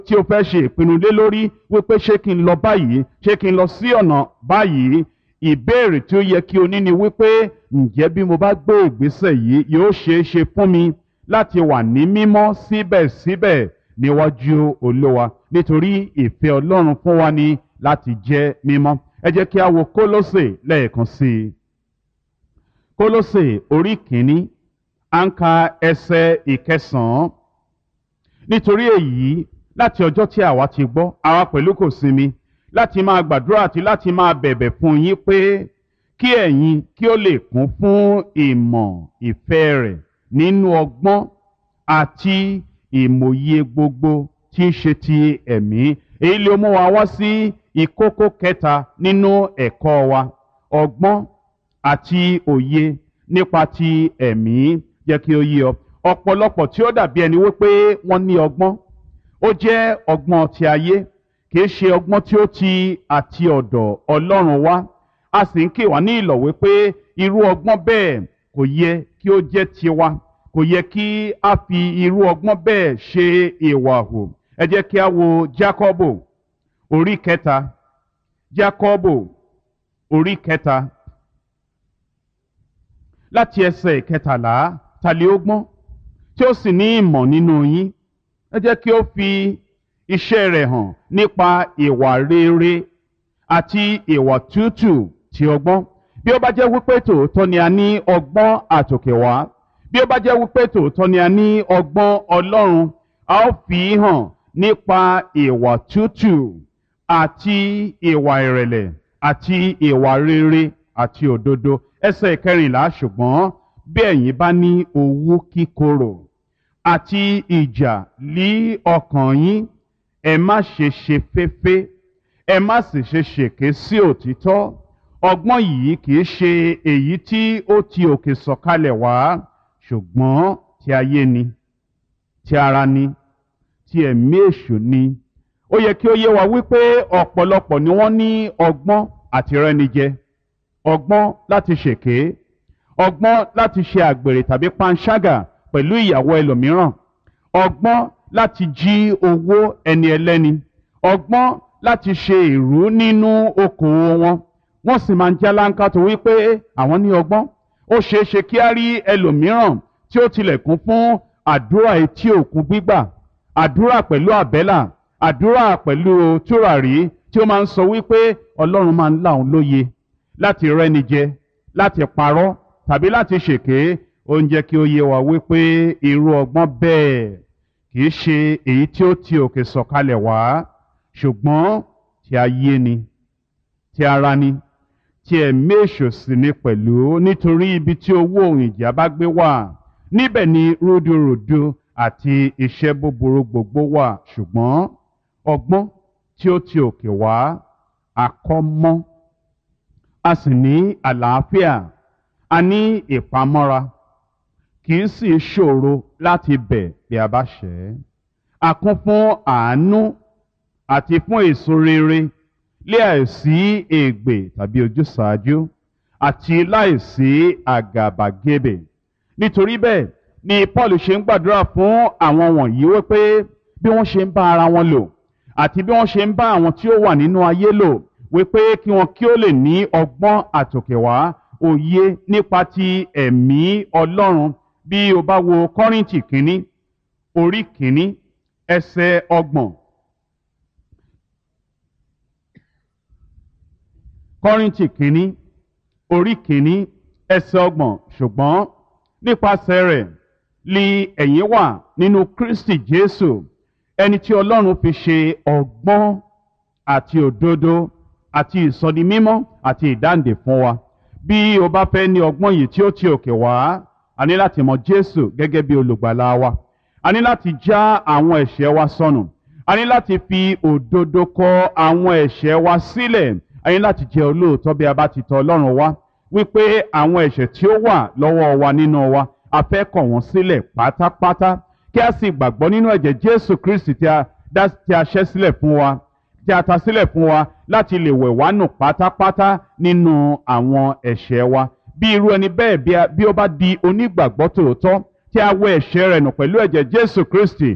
tí o fẹ́ ṣe ìpinnu lé lórí wípé ṣé kí n lọ báyìí ṣé kí n lọ sí ọ̀nà báyìí ìbéèrè tí ó yẹ kí o ní ni wípé ǹjẹ́ bí mo bá gbé ìgbésẹ̀ yìí yóò ṣeé ṣe fún mi láti wà ní mímọ́ síbẹ̀síbẹ̀ níwájú olówa nítorí ìfẹ́ ọlọ́run fún wa ni láti jẹ́ mímọ́ ẹ jẹ́ kí a wo kólósè lẹ́ẹ̀kan sí i kólósè orí kìíní à ń ka ẹsẹ̀ ìkẹsàn-án nítorí èyí láti ọjọ́ tí àwa ti gbọ́ àwa pẹ̀lú kò sinmi láti máa gbàdúrà àti láti máa bẹ̀bẹ̀ fún yín pé kí ẹ̀yin kí ó lè kún fún ìmọ̀ ìfẹ́ rẹ̀ nínú ọgbọ́n àti ìmòye gbogbo tí ń ṣe ti ẹ̀mí èyí ló mú wa wá sí ìkókó kẹta nínú ẹ̀kọ́ wa ọgbọ́n àti òye nípa ti ẹ̀mí jẹ́ kí ó yé ọ ọ̀pọ̀lọpọ̀ tí ó dàbí ẹni wípé wọ́n ní ọgbọ́n ó jẹ́ ọgbọ́n ti ayé kìí ṣe ọgbọ́n tí ó ti àti ọ̀dọ̀ ọlọ́run wá a sì ń kì wá ní ìlọ̀ wípé irú ọgbọ́n bẹ́ẹ̀ kò yẹ kí ó jẹ́ tiwa kò yẹ kí a fi irú ọgbọ́n bẹ́ẹ̀ ṣe ìwà hù ẹ jẹ́ kí a wo Jákọ́bù orí kẹta Jákọ́bù orí kẹta láti ẹsẹ̀ kẹtàlá tàlẹ́ ọgbọ́n tí ó sì ní ìmọ̀ nínú yín ẹ jẹ́ kí ó fi iṣẹ́ rẹ̀ hàn nípa ìwà rere àti ìwà tútù ti ọgbọ́n bí ó bá jẹ́ wípé tòótọ́ ni a ní ọgbọ́n àtòkèwá bí ó bá jẹ́ wípé tòótọ́ ni a ní ọgbọ́n ọlọ́run a ó fi hàn nípa ìwà tútù àti ìwà ìrẹ̀lẹ̀ àti ìwà rere àti òdodo ẹsẹ̀ kẹrìnlá ṣùgbọ́n bí ẹ̀yin bá ní owú kíkorò àti ìjà lí ọkàn yín ẹ má ṣe ṣe féfé ẹ má sì ṣe ṣèké sí òtítọ́ ọgbọ́n yìí kì í ṣe èyí tí ó ti òkè sọ̀kalẹ̀ wá ṣùgbọ́n ti ayé ni ti ara ni ti ẹ̀mí èṣù ni ó yẹ kí ó yé wa wípé ọ̀pọ̀lọpọ̀ ni wọ́n ní ọgbọ́n àti rẹ́nijẹ ọgbọ́n láti ṣèké ọgbọ́n láti ṣe àgbèrè tàbí panṣágà pẹ̀lú ìyàwó ẹlòmíràn ọgbọ́n láti jí owó ẹni ẹlẹ́ni ọgbọ́n láti ṣe ìrú nínú okòwò wọn wọ́n sì máa ń jáláńká tó wípé àwọn ní ọgbọ́n ó ṣeé ṣe kí á rí ẹlòmíràn tí ó tilẹ̀ kún fún àdúrà etí òkun gbígbà àdúrà pẹ̀lú àbẹ́là àdúrà pẹ̀lú tùràrí tí ó máa ń sọ wípé ọlọ́run máa ń là òun lóye láti rẹ́ni jẹ láti parọ́ tàbí láti ṣèké ó ń jẹ́ kí ó yé wa wípé irú ọgbọ́n bẹ́ẹ̀ kìí ṣe èyí tí ó ti òkè sọ̀kalẹ̀ wá ṣùgbọ́n ti ayé ni ti ara ni ti ẹ̀mí èṣù sì ni pẹ̀lú nítorí ibi tí owó òun ìjà bá gbé wà níbẹ̀ ni rúdurùdu àti iṣẹ́ búburú gbogbo wà ṣùgbọ́n ọgbọ́n tí ó ti òkè wá àkọ́mọ́ a sì ní àlàáfíà a ní ìpamọ́ra kì í sì ṣòro láti bẹ̀ bí a bá ṣẹ̀ ẹ́ a kún fún àánú àti fún èso rere lé àìsí ègbè tàbí ojúsàájú àti láìsí àgàbàgebè nítorí bẹ́ẹ̀ ni Paul ṣe ń gbàdúrà fún àwọn wọ̀nyí wípé bí wọ́n ṣe ń bá ara wọn lò àti bí wọ́n ṣe ń bá àwọn tí ó wà nínú ayé lò wípé kí wọn kí ó lè ní ọgbọ́n àtòkèwá òye nípa ti ẹ̀mí Ọlọ́run bí o bá wo Kọ́ríńtì kínní orí kínní ẹsẹ̀ ọgbọ̀n Kọ́ríńtì kínní orí kínní ẹsẹ̀ ọgbọ̀n ṣùgbọ́n nípasẹ̀ rẹ̀ li ẹ̀yin wà nínú Kristi Jésù ẹni tí Ọlọ́run fi ṣe ọgbọ́n àti òdodo àti ìsọdimímọ́ àti ìdáǹdè fún wa bí o bá fẹ́ ní ọgbọ́n yìí tí ó ti òkè wá a ní láti mọ Jésù gẹ́gẹ́ bí olùgbàlà wa a ní láti já àwọn ẹ̀ṣẹ̀ wa sọnù a ní láti fi òdodo kọ àwọn ẹ̀ṣẹ̀ wa sílẹ̀ a ní láti jẹ́ olóòótọ́ bí a bá ti tọ̀ Ọlọ́run wá wípé àwọn ẹ̀ṣẹ̀ tí ó wà lọ́wọ́ wa nínú wa a fẹ́ kọ̀ wọ́n sílẹ̀ pátápátá kí a sì gbàgbọ́ nínú ẹ̀jẹ̀ Jésù Kristi tí a dá tí a ṣẹ́ sílẹ̀ fún wa tí a ta sílẹ̀ fún wa láti lè wẹ̀ wá nù pátápátá nínú àwọn ẹ̀ṣẹ̀ wa bí irú ẹni bẹ́ẹ̀ bí ó bá di onígbàgbọ́ tòótọ́ tí a wẹ̀ ẹ̀ṣẹ̀ rẹ̀ nù pẹ̀lú ẹ̀jẹ̀ Jésù Kristi